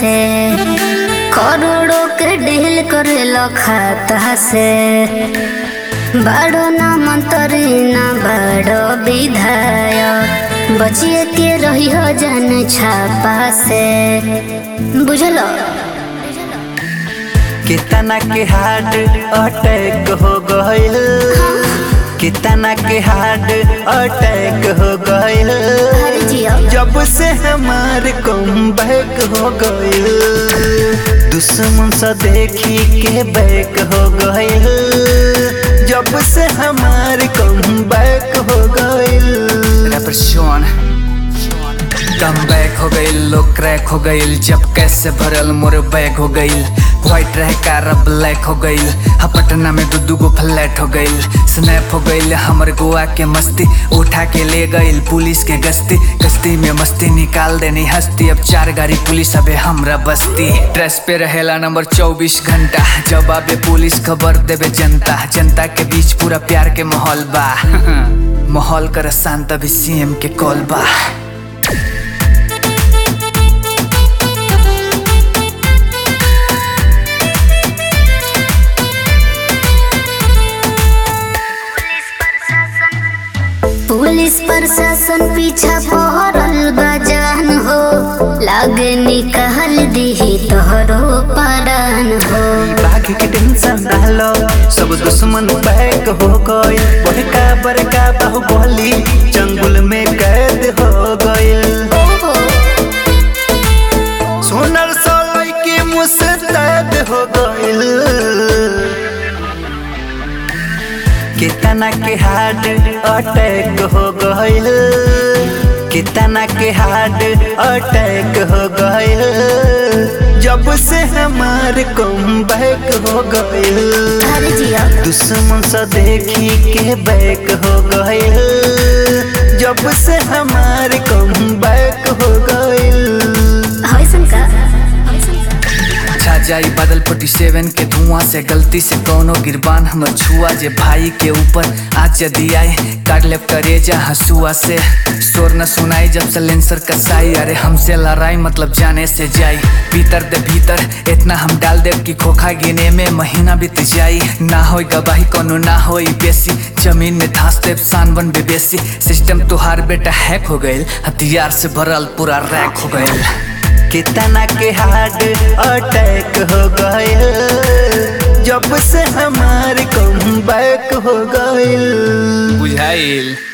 से करोड़ों के डील करेलो खाता से बड़ो ना मंत्री ना बड़ो विधायक बचिए के रही हो जन छापा से बुझलो कितना के हार्ट अटैक हो गइल कितना के हार्ट अटैक हो गइल हर जियो जब से हमार कम बैक हो गइल दुश्मन से देखी के बैक हो गइल जब से हमार कम बैक हो गइल रैपर शोन कम बैक हो गई लोग क्रैक हो गई जब कैसे भरल मोर बैग हो गई व्हाइट रह कार अब ब्लैक हो गई हा पटना में दू दू गो फ्लैट हो गई स्नैप हो गई हमर गोवा के मस्ती उठा के ले गई पुलिस के गश्ती गश्ती में मस्ती निकाल देनी हस्ती अब चार गाड़ी पुलिस अबे हमरा बस्ती ड्रेस पे रहेला नंबर चौबीस घंटा जब आबे पुलिस खबर देवे जनता जनता के बीच पूरा प्यार के माहौल बा माहौल कर शांत अभी सीएम के कॉल बा पुलिस प्रशासन पीछा पहरल बजान हो लागे निकाल दीही तोहरो परान हो बाघ के टेंशन डालो सब दुश्मन बैक हो गए बड़का बड़का बाहुबली जंगल में कैद हो गए सोनर सोलई के मुस्तैद हो गइल कितना के हार्ट अटैक हो गइल कितना के हार्ट अटैक हो गइल जब से हमार कम बैक हो गइल हर जियो दुश्मन से देखी के बैक हो गइल जब से हमार कम बैक हो गइल होइसन का छा जाई बादल फोर्टी सेवन के धुआं से गलती से कौनो गिरबान हमर छुआ जे भाई के ऊपर आज यदि आए काट ले करेजा हंसुआ से शोर न सुनाई जब सलेंसर कसाई अरे हमसे लड़ाई मतलब जाने से जाई भीतर दे भीतर इतना हम डाल दे कि खोखा गिने में महीना बीत जाई ना होई गवाही कोनो ना होई बेसी जमीन में धांस दे सान बन बेसी सिस्टम तुहार बेटा हैक हो गइल हथियार से भरल पूरा रैक हो गइल कितना के हार्ट अटैक हो गइल जब से हमार कम बैक हो गइल बुझाइल